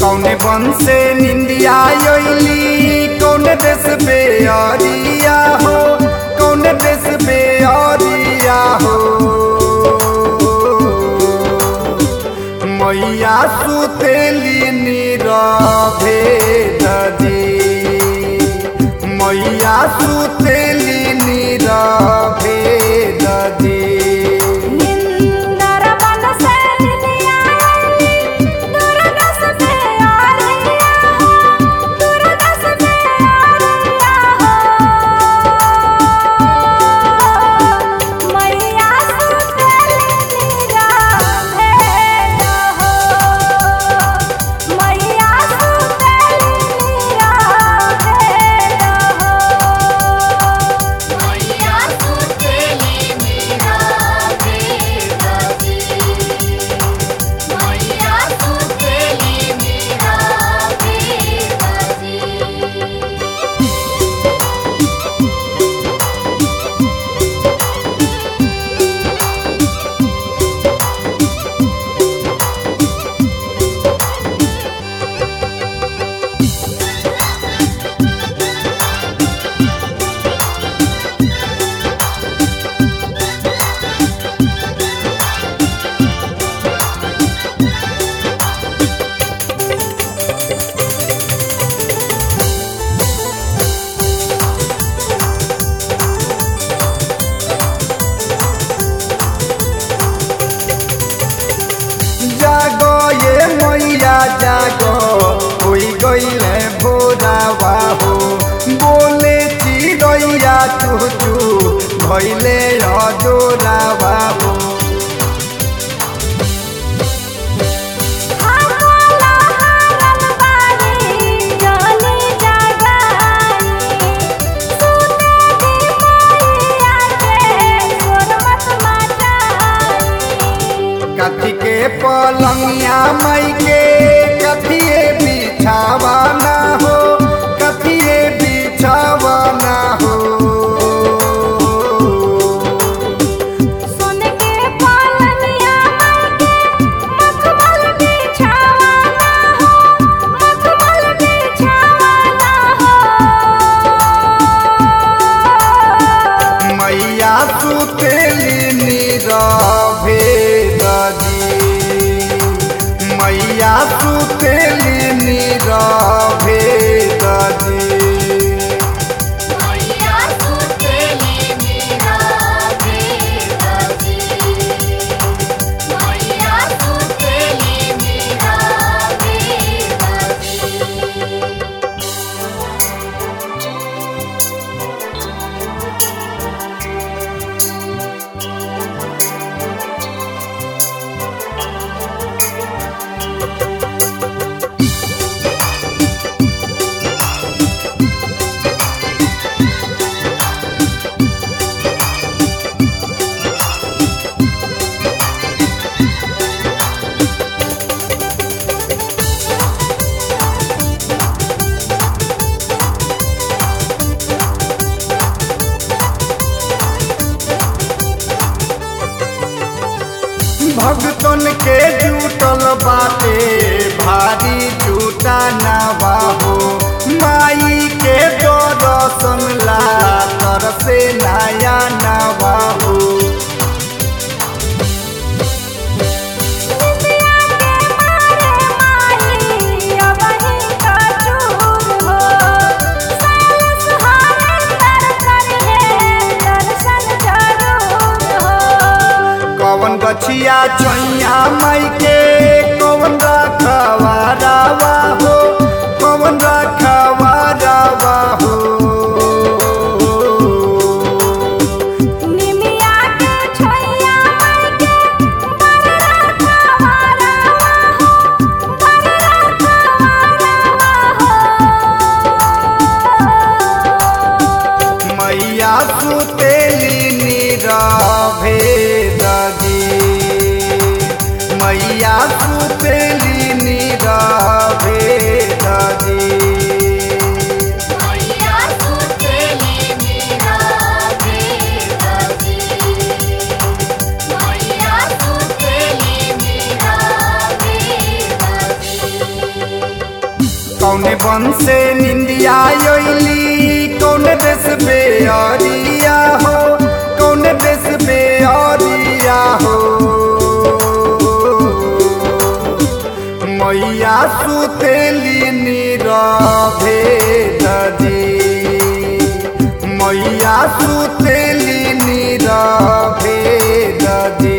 कौने बन से निंदिया योली कौने देश पे अरिया हो कौने देश पे अरिया हो मैया सुतेली नीरवे दजी मैया सुतेली नीरवे दजी निंदर बन से निया दुर्दश पे आरिया हो दुर्दश पे आरिया हो मैया सुतेली नीरा भेद हो मैया सुतेली नीरा भेद हो मैया सुतेली मीरा भेदजी मैया सुतेली मीरा भेदजी जागो ये मैया जागो होई गईले भोरावा हो बोले चिड़ैया चू चू भइले अजोरावा हो हमला हरन बानी जानी जागानी सुते दी मैया के सुन मत मचानी कथी के पलंगिया मई के कथिए बिछावा ना हो कथिए बिछावा ना हो सुन के पालनिया के मखमल बिछावाना हो मखमल बिछावाना हो मैया सुतेली नीरवे दजी मैया सुतेली नीरवे दजी मैया सुतेली मीरा भेदजी मैया सुतेली मीरा भेदजी भगतन के जुटल बाटे भारी जुटा नवा हो माई के दर्शन ला तरसे नया नवा हो निंदिया के मारे माई अबही का चूर हो साल सुहावे तर करे दर्शन जरूर हो कवन गछिया चैया माई के कवन रखवा रावा हो कवन रखवा रावा हो निमिया के छोइया माई के बररा खवारा हो बररा खवारा हो मैया सुतेली नीरवे दजी मैया सुतेली नीरवे दजी मैया सुतेली मीरा भेदजी मैया सुतेली मीरा भेदजी बचपन से निंदिया योली कौन देश पे अरिया हो कौन देश पे अरिया हो मैया सुतेली नीरवे दजी मैया सुतेली नीरवे दजी